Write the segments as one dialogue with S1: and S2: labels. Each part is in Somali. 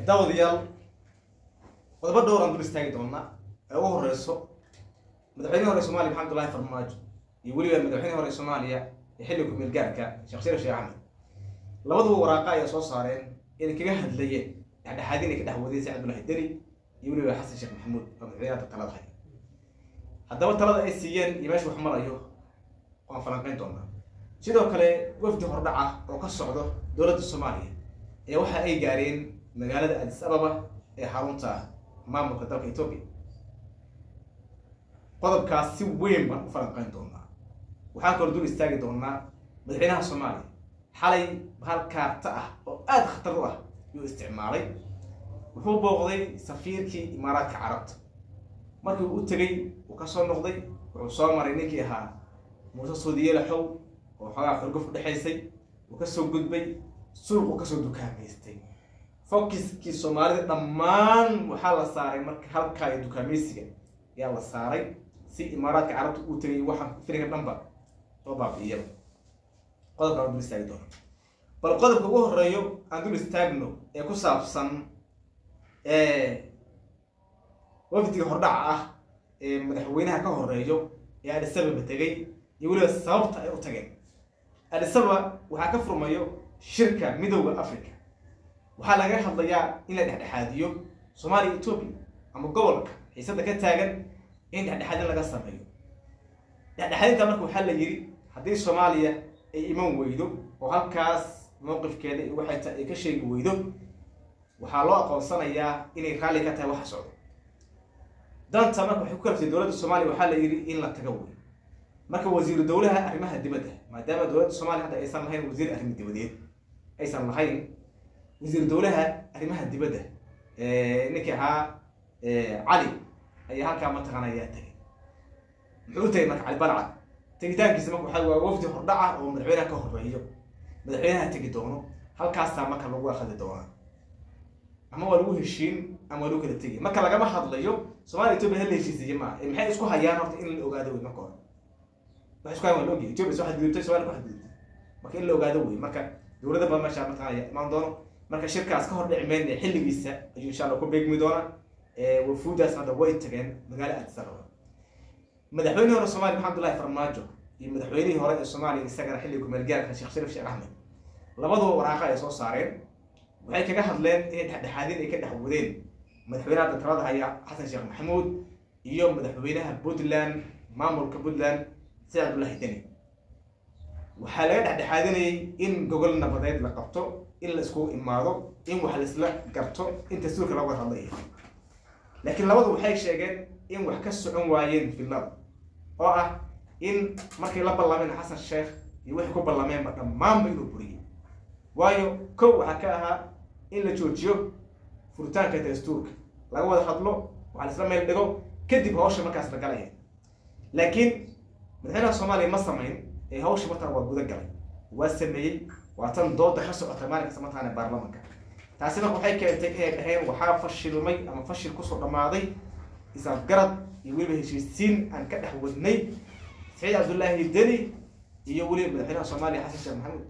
S1: daawadayaal qodobo dhowr aan dul istaagi doonaa ee ugu horeyso madaxweynihii hore soomaaliya maxamed abdullaahi farmaajo iyo weliba madaxweynihii hore soomaaliya ee xilli ku-meel gaarka sheekh sharif sheekh axmed labaduba waraaqa ayaa soo saareen inay kaga hadlayeen dhexdhexaadin ay ka dhex wadeen saciid abdullaahi deni iyo weliba xasan sheekh maxamuud oo madaxweynaha talada haya haddaba talada ay siiyeen iyo meesha wax marayo waan falanqeyn doonaa sidoo kale wafdi hordhac ah oo ka socdo dowladda soomaaliya ee waxa ay gaareen magaalada adis ababa ee xarunta maamulka dalka etoobiya qodobkaas si weyn baan u falanqeyn doonaa waxaan kaloo dul istaagi doonaa madaxweynaha soomaaliya xalay bahal kaarta ah oo aada khatar u ah yuu isticmaalay wuxuu booqday safiirkii imaaraadka carabta markii uu u tegey uu ka soo noqday wuxuu soo maray ninkii ahaa muuse suudiyelaxow oo xoogaa xurguf udhexaysay uu kasoo gudbay suuquu kasoo dukaamaystay fokiskii soomaalida dhammaan waxaa la saaray marka halkaa iyo dukaamaysiga ayaa la saaray si imaaraadka carabta uu tegay waxaan filinka dhanba loo baabi'iyaba qodobka aan dul istaagi doono bal qodobka ugu horeeyo aan dul istaagno ee ku saabsan wafdiga hordhaca ah ee madaxweynaha ka horeeyo ee adisababa tegay iyo weliba sababta ay u tageen adisababa waxaa ka furmayo shirka midowda africa waxaa laga hadlayaa in la dhexdhexaadiyo soomaaliya etoobiya ama gobolka xiisada ka taagan in dhexdhexaadin laga sameeyo dhexdhexaadinta marka waxaa la yidhi haddii soomaaliya ay iman weydo oo halkaas mowqifkeeda iyo waxay ta ay ka sheegi weydo waxaa loo aqoonsanayaa inay raalli ka tahay waxa socdo danta marka waxay ku kalabtay dowladda soomaaliya waxaa la yidhi in la taga wey marka wasiiru dowlaha arrimaha dibadda maadaama dowladda soomaaliya hadda aysan lahayn wasiir arrimo dibadeed aysan lahayn wasiir dowlaha arrimaha dibadda ninkii ahaa cali ayaa halkaa mataqaana ayaa tagay muxuu u tagay marka cali balcad tegitaankiisa marka waxaa waa wafdi hordhaca oo madaxweynaha ka horeeyo madaxweynaha tegi doono halkaasaa marka lagu akhadi doonaa ama waa lagu heshiin ama waa lagu kala tegi marka lagama hadlayo soomaaliya etoobiya hal la heshiisiiye maaha ee maxay isku hayaan horta in la ogaado wey marka hore waxay isku hayaan waa la ogyahay etoobiya soo xadgudubtay somalia ku xadgudubtay marka in la ogaado wey marka dowladda badan meesha mataqaana imaan doono marka shirkaas ka hor dhici mayna xilligiisa ayuu insha allah ku beegmi doonaa wafuudaas hadda way tageen magaalo addis ababa madaxweynihii hore soomaaliya maxamed abdullaahi farmaajo iyo madaxweynihii hore ee soomaaliya isagana xilliga kumeel gaarka sheekh sharif sheekh axmed labaduba waraaqa ay soo saareen waxay kaga hadleen inay dhexdhexaadin ay ka dhex wadeen madaxweynaha daltalada haya xasan sheekh maxamuud iyo madaxweynaha puntland maamulka puntland saciid abdullaahi deni waxaa laga dhexdhexaadinayay in gogol nabadeed la qabto in la iskugu imaado in wax laisla garto in dastuurka laga hadlaya laakiin labadu waxay sheegeen in wax ka socon waayeen filnada oo ah in markay la ballameen xasan sheekh iyo wixii ku ballameenba dhammaanba inuu buriyey waayo kow waxaa ka ahaa in la joojiyo furitaanka dastuurka laga wada hadlo waxa laisla meel dhigo kadib hawsha markaas la galaya laakiin madaxweynaha soomaaliya ma samayn ee hawsha markaan waa guda galay waa sameeyey waa tan dooda ka socota maalin kasta mataana baarlamanka taasi marka waxay keentay inay dhaheen waxaa fashilmay ama fashil kusoo dhammaaday isafgarad iyo weliba heshiisiin aan ka dhex wadnay saciid cabdullaahi deni iyo weliba madaxweynaha soomaaliya xasan sheekh maxamuud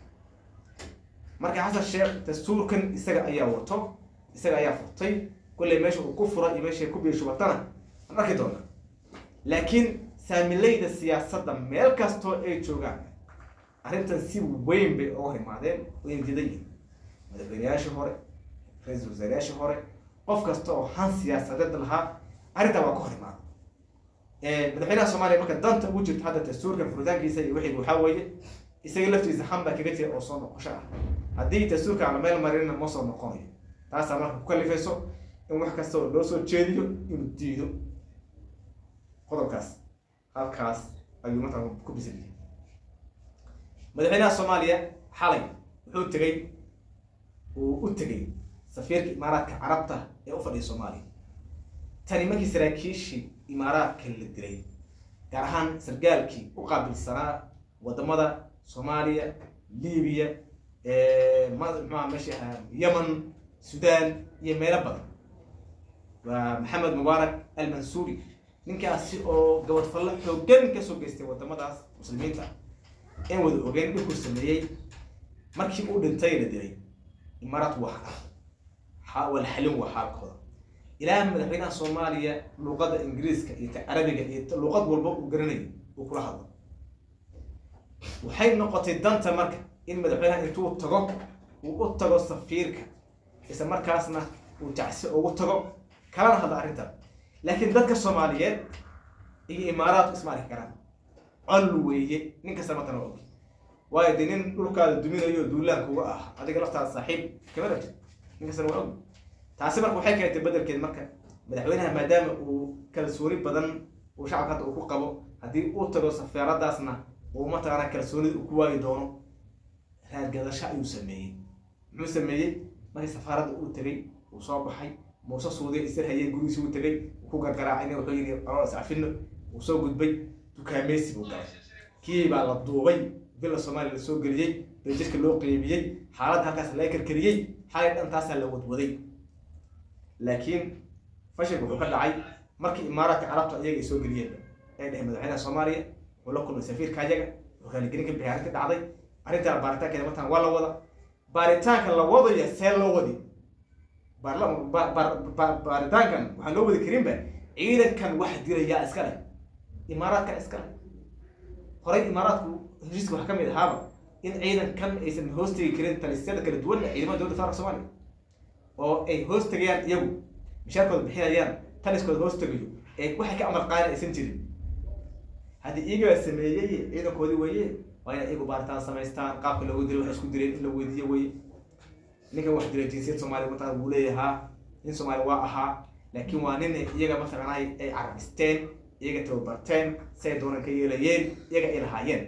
S1: marka xasan sheekh dastuurkan isaga ayaa wato isaga ayaa furtay kulley meesha uu ku fura iyo meesha ku biishubatana aan arki doona laakiin saamilayda siyaasadda meel kastoo ay joogaan arrintan si weyn bay uga imaadeen wayna didan yihin madaxweynayaashii hore ra-iisul wasaarayaashii hore qof kasta oo han siyaasadeed lahaa arrintaa waa ka hor imaada madaxweynaha soomaaliya marka danta ugu jirta hadda dastuurkan furitaankiisa iyo wixii waxaa weeye isaga laftiisa han baa kaga jira oo soo noqosho ah haddii dastuurka aan la meel marinna ma soo noqonayo taasaa marka ku kalifayso in wax kasta oo loo soo jeediyo inuu diido qodobkaas halkaas ayuu markaa ku bisiliyay madaxweynaha soomaaliya xalay wuxuu tegey uu u tegey safiirka imaaraadka carabta ee u fadhiya soomaaliya tani markii saraakiishii imaaraadka la dilay gaar ahaan sargaalkii u qaabilsanaa wadamada soomaaliya libiya mxuaa meesha ahaa yemen sudan iyo meelo badan waa maxamed mubaarak almansuuri ninkaasi oo gabadfallo xoogan kasoo geystay wadamadaas muslimiinta in wada ogeen dhulkuu sameeyey markii uu dhintay la dilay imaaraad wax ah xa- waa la xalin waa xaalkooda ilaa madaxweynaha soomaaliya luuqadda ingiriiska iyo ta carabiga iyo ta- luuqad walba uu garanayo uu kula hadlo waxay noqotay danta marka in madaxweynaha intuu tago uu u tago safiirka isla markaasna uu jacsi ugu tago kalana hadla arrintan laakiin dadka soomaaliyeed iyo imaaraadku isma arki karaan col weeye nin kasta matana waa og waayo dee nin dhulkaada duminayo duulaanka uga ah adiga laftaada saaxiib kama rabtid nin kastana waa og taasi marka waxay keentay bedelkeed marka madaxweynaha maadaama uu kalsooni badan uu shacabka hadda uu ku qabo haddii uu tago safaaradaasna uu mataqaana kalsoonida uu ku waayi doono raadgadasho ayuu sameeyey muxuu sameeyey markii safaaradda uu tegey uu soo baxay muuse suuday isir hayay gurigiisi uu tegey uu ku gargaraacayna wuxuu yidhi alool iscafino uu soo gudbay dukaameysi buu galay kii baa la duubay villa soomaaliya la soo geliyey beljirka loo qeybiyey xaaladda halkaas laga karkariyey xalay dhantaasaa la wadwaday laakiin fashilku wuxuu ka dhacay markii imaaraadka carabta iyaga ay soo geliyeen ay dheheen madaxweynaha soomaaliya wuxuu la kulmay safiirka ayaga wuxuu raaligelin ka bixiyay arrinta dhacday arrintaa baaritaankeeda markaan waa la wada baaritaanka la wadaya see loo wadi baarla- ba- ba- ba- baaritaankan waxaan loo wadi karinba ciidankan wax dirayaa iska leh imaaraadkan iska leh horey imaaraadku heshiiska waxaa ka mid ahaaba in ciidankan aysan hoos tegi karin talisyada kala duwan ee ciidamada dowladda federaalka soomaaliya oo ay hoos tegayaan iyagu mishaarkooda bixinayaan taliskooda hoos tegayo ee waxay ka amar qaadin aysan jirin haddii iyagaa sameeyey ciidankoodii weeye waa inay iyagu baaritaan samaystaan qaabka loogu dilay wax isku dileen in la weydiiyo weye ninkan wax dilay jinsiyad soomaaliya mataa wuu leeyahaa nin soomaali waa ahaa laakiin waa nin iyaga mataqaanaa ay carabisteen iyaga tababarteen say doonan ka yeelayeen iyaga ay lahaayeen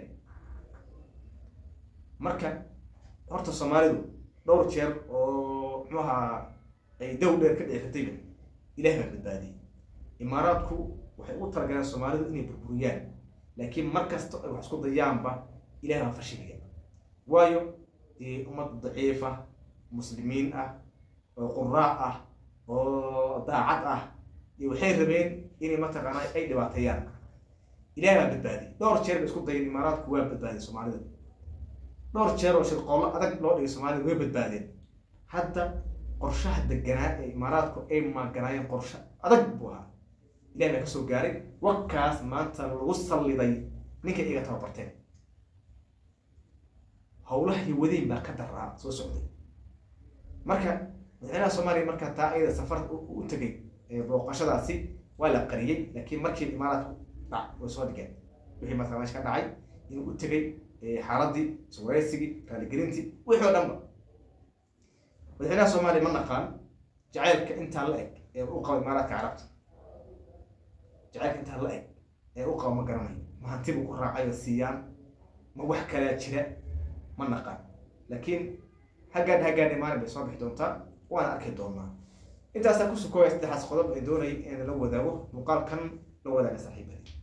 S1: marka horta soomaalidu dhowr jeer oo muxuu ahaa ay dow dheer ka dheeratayba ilaah baa badbaadiyey imaaraadku waxay u talagaleen soomaalidu inay burburiyaan laakiin mar kasta ay wax isku dayaanba ilaah baa fashiliya waayo dee ummad daciifa muslimiin ah oo quraac ah oo daacad ah iyo waxay rabeen inay mataqaanaa ay dhibaateeyaan ilaah baa badbaadiyey dhowr jeer bay isku dayeen imaaraadku waa badbaadiyey soomaalida dhowr jeer oo shirqoollo adag loo dhigay soomaalida way badbaadeen hadda qorshaha deganaa ee imaaraadku ay maaganaayeen qorshe adag buu ahaa ilaah baa kasoo gaaray wakaas maanta lagu salliday ninkay iga tababarteen howlaha iyo wadiin baa ka daraa soo socday marka madaxweynaha soomaaliya marka taa iyada safar u tegay booqashadaasi waa la qariyey laakiin markii imaaraadku dhac way soo dhigeen wixii marka meesha ka dhacay inuu u tegay xaaladii iswareysigii raaligelintii wixii oo dhanba madaxweynaha soomaaliya ma naqaan jacaylka intaa la eg ee u qaba imaaraadka carabta jacaylka intaa la eg ee u qaba ma garanayo ma hanti buu ku raacay oo siiyaan ma wax kalaa jira ma naqaan laakiin haggaadh haggaadh maalin bay soo bixi doontaa waana arki doonaa intaasaa ku sukooya saddexaas qodob ee doonayay in la wadaago muuqaalkan la wadaaga saaxiibadii